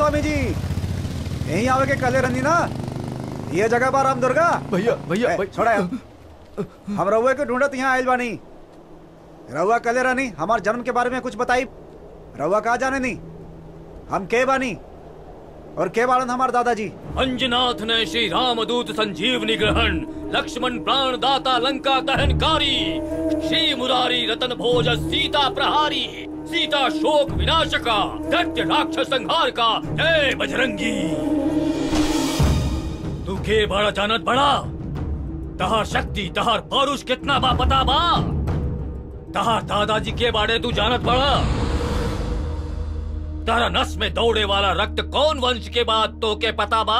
स्वामी जी यहीं आवे के कले रंदी ना ये जगह पर राम दुर्गा भैया भैया ए, छोड़ा यार। हम रउआ के ढूंढत यहाँ आयल बानी रउआ कले रानी हमार जन्म के बारे में कुछ बताई रउआ कहा जाने नहीं हम के बानी और के बाड़न हमार दादाजी अंजनाथ ने श्री रामदूत संजीवनी ग्रहण लक्ष्मण प्राण दाता लंका दहनकारी श्री मुरारी रतन भोज सीता प्रहारी सीता शोक विनाशका दैत्य राक्षस संहार का जय बजरंगी तू के बड़ा जानत बड़ा तहार शक्ति तहार पौरुष कितना बा पता बा तहार दादाजी के बारे तू जानत बड़ा तारा नस में दौड़े वाला रक्त कौन वंश के बाद तो के पता बा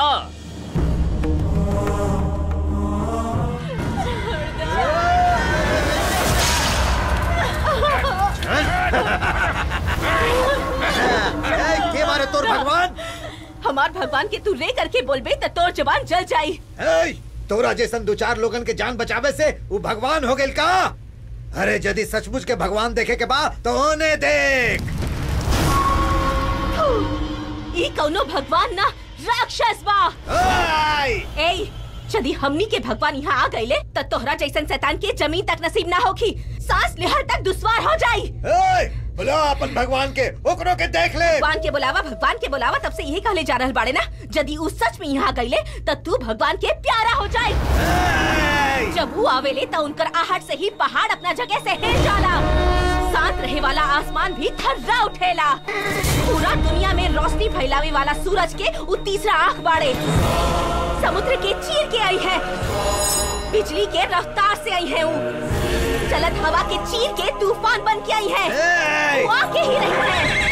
के मारे तोर भगवान हमार भगवान के तू रे करके बोलबे त तोर जवान जल जाई ए, तोरा जैसन दो चार लोगन के जान बचावे से वो भगवान हो गेल का अरे यदि सचमुच के भगवान देखे के बा तो ओने देख ई कौनो भगवान ना राक्षस बा ए यदि हमनी के भगवान यहाँ आ गईले त तोहरा जैसन शैतान के जमीन तक नसीब ना होखी सांस लेहर तक दुश्वार हो जाई ए, बुला अपन भगवान के ओकरो के देख ले भगवान के बुलावा भगवान के बुलावा तब से यही कहले जा रहल बाड़े ना यदि उ सच में यहाँ गईले त तू भगवान के प्यारा हो जाए जब वो आवेले त उनकर आहट से ही पहाड़ अपना जगह से हिल जाला शांत रहे वाला आसमान भी थर्रा उठेला पूरा दुनिया में रोशनी फैलावे वाला सूरज के उ तीसरा आंख बाड़े समुद्र के चीर के आई है बिजली के रफ्तार से आई है वो चलत हवा के चीर के तूफान बन के आई है वो आके ही रही है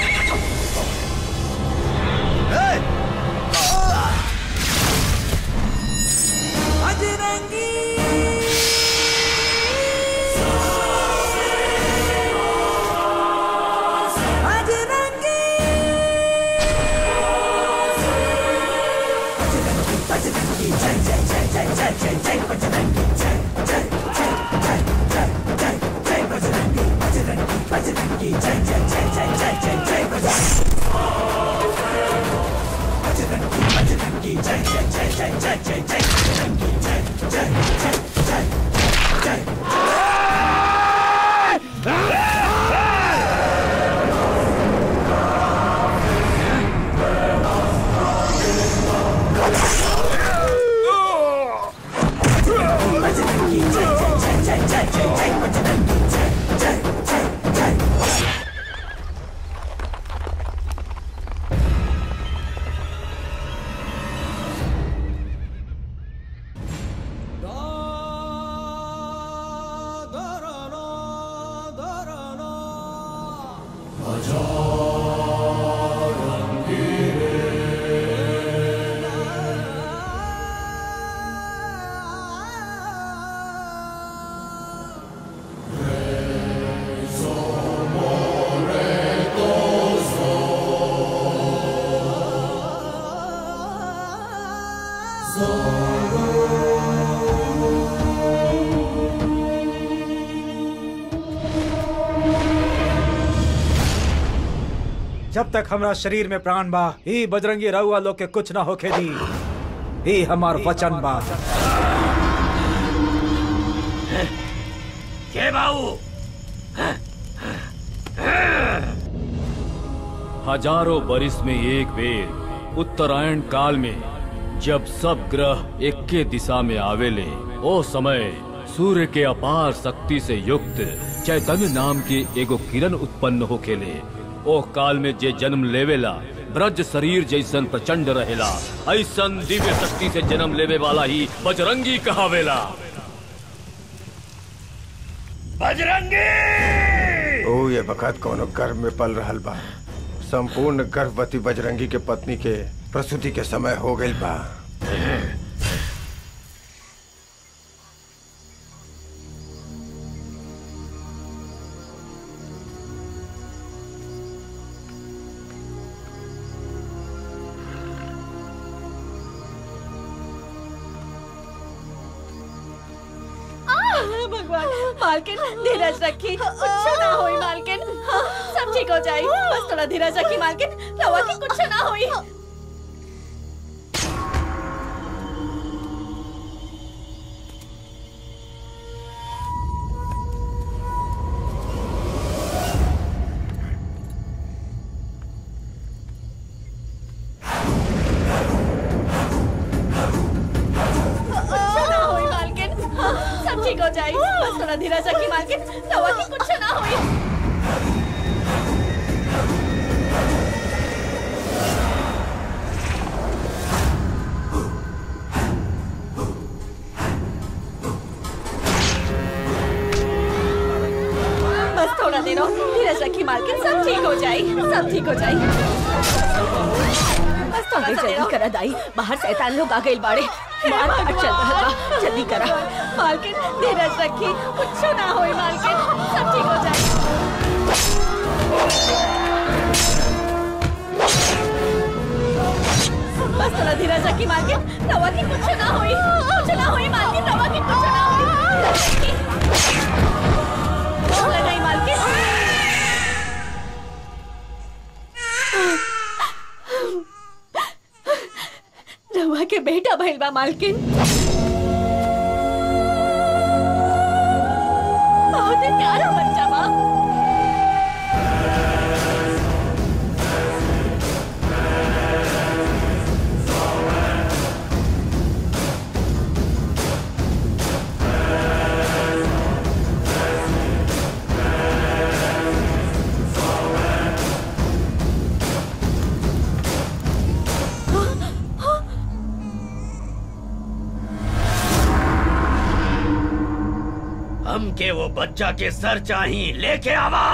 जब तक हमरा शरीर में प्राण बा ही बजरंगी रउआ लोग के कुछ ना होखे दी ही हमार वचन बा के बाऊ हजारों बरिस में एक बेर उत्तरायण काल में जब सब ग्रह एक के दिशा में आवेले ओ समय सूर्य के अपार शक्ति से युक्त चैतन्य नाम के एगो किरण उत्पन्न होखेले ओ काल में जे जन्म लेवेला ब्रज शरीर जैसन प्रचंड रहेला ऐसन दिव्य शक्ति से जन्म लेवे वाला ही बजरंगी कहावेला बजरंगी ओ ये बखत कोनो गर्भ में पल रहल बा संपूर्ण गर्भवती बजरंगी के पत्नी के प्रसूति के समय हो गई बा आह, भगवान मालकिन धीरज रखी कुछ ना होई मालकिन सब ठीक हो जाई बस थोड़ा धीरज रखी मालकिन रवा की कुछ ना होई धीरज रखी मालकिन रवा की कुछ ना होई बस थोड़ा देर और धीरज रखी मालकिन सब ठीक हो जाए सब ठीक हो जाए बस थोड़ा जल्दी करा दाई बाहर शैतान लोग आ गए बाड़े मार काट चल रहा बा जल्दी करा मालकिन धीरज रखी कुछ ना होए मालकिन सब ठीक हो जाए बस थोड़ा धीरज रखी मालकिन रवा की कुछ ना होई कुछ ना होई मालकिन रवा की कुछ ना होई बोला नहीं मालकिन रवा के बेटा भइल बा मालकिन बहुत ही प्यारा बच्चा बा हमके वो बच्चा के सर चाहिए लेके आवा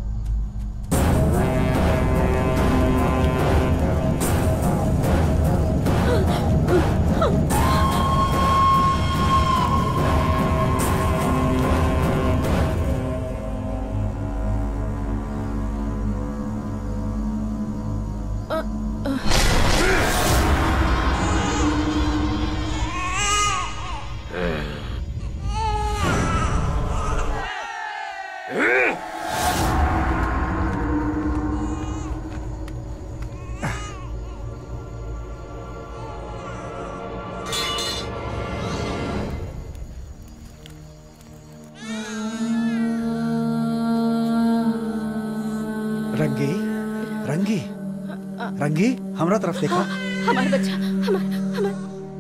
रंगी रंगी रंगी हमरा तरफ देखा हमारा बच्चा हमारा हमारा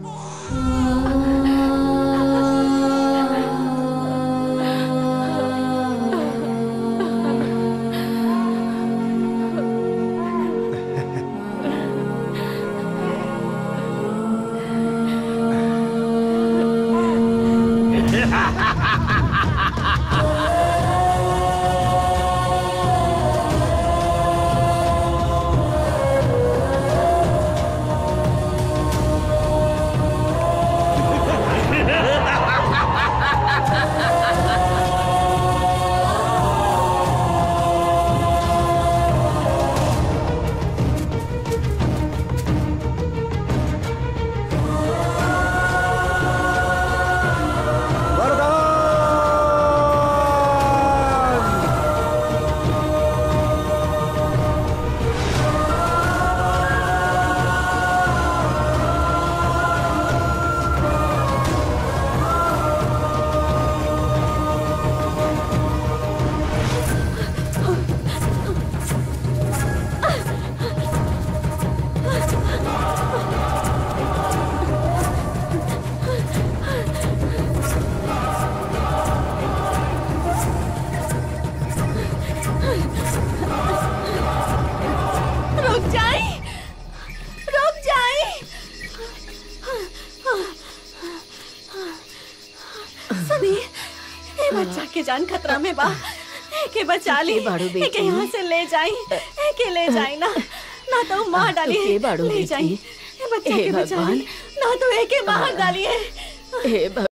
वरदान रुक जाए रुक जाए सनी ये बच्चा के जान खतरा में बा के बचा ली बाड़ू बेटी? के यहाँ से ले जाई के ले जाई ना ना तो मार डाली के बाड़ू ले बेटी? जाई ये बच्चा हे के बचा भगवान। ली ना तो एके मार डाली है हे